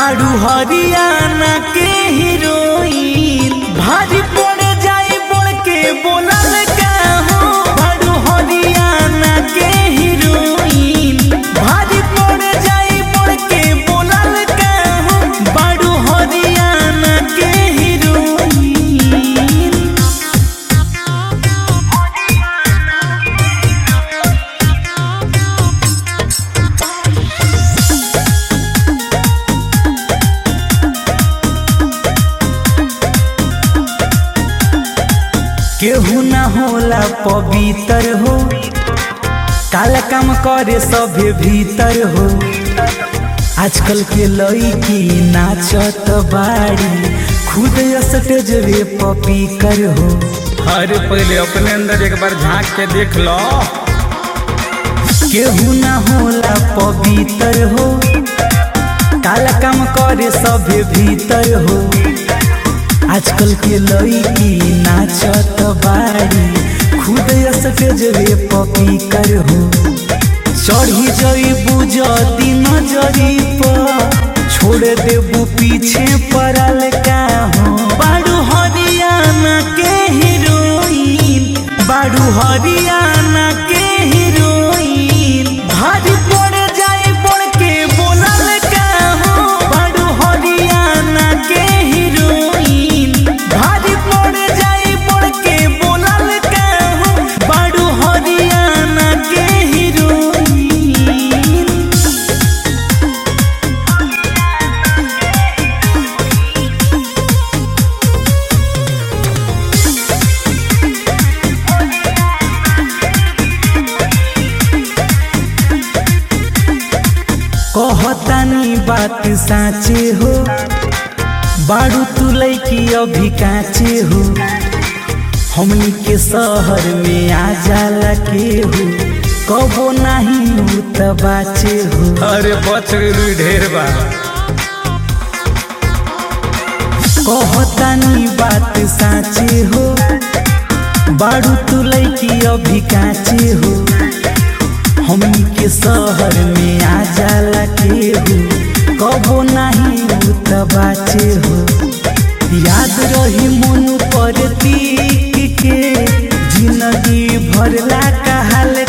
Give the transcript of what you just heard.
बाड़ू हरियाणा के हीरोइन भारी पड़ जाए बोल के बोलल का हो बाड़ू हरियाणा के हीरोइन भारी पड़ जाए बोल के बोलल का हो बाड़ू हरियाणा के हीरोइन केहू ना होला पवित्र हो काला काम करे सभे भीतर हो आजकल के लड़की नाचत बाड़ी खुद स्टेजवे पपी कर हो अरे पहले अपने अंदर एक बार झांक के देख लो केहू ना होला पवित्र हो काला काम करे सभे भीतर हो आजकल के लड़की नाचत बाड़ी खुद स्टेजवे पपी कर हो चढ़ी जई बुझती नजरी पर छोड़ देबू पीछे पड़ल का हो बाड़ू हरियाणा के हीरोइन बाड़ू हरियाणा के हीरोइन भारी पड़ जाए पड़ के बोलल का हो बाड़ू हरियाणा के हीरोइन भारी पड़ जाए पड़ के बोलल का हो बाड़ू हरियाणा के हीरोइन कहतानी बात साँचे हो बाड़ू तू लैकी अभी काचे हो हमनी के शहर में आ जाला के हो कबो नहीं हो त बाचे हो अरे बच गई ढेर बा कहतानी बात साँचे हो बाड़ू तू लैकी अभी काचे हो हमनी के शहर में आ जाला के हो कबो नहीं हो त बाचे हो याद रही मन पर तीक के जिंदगी भरला कहल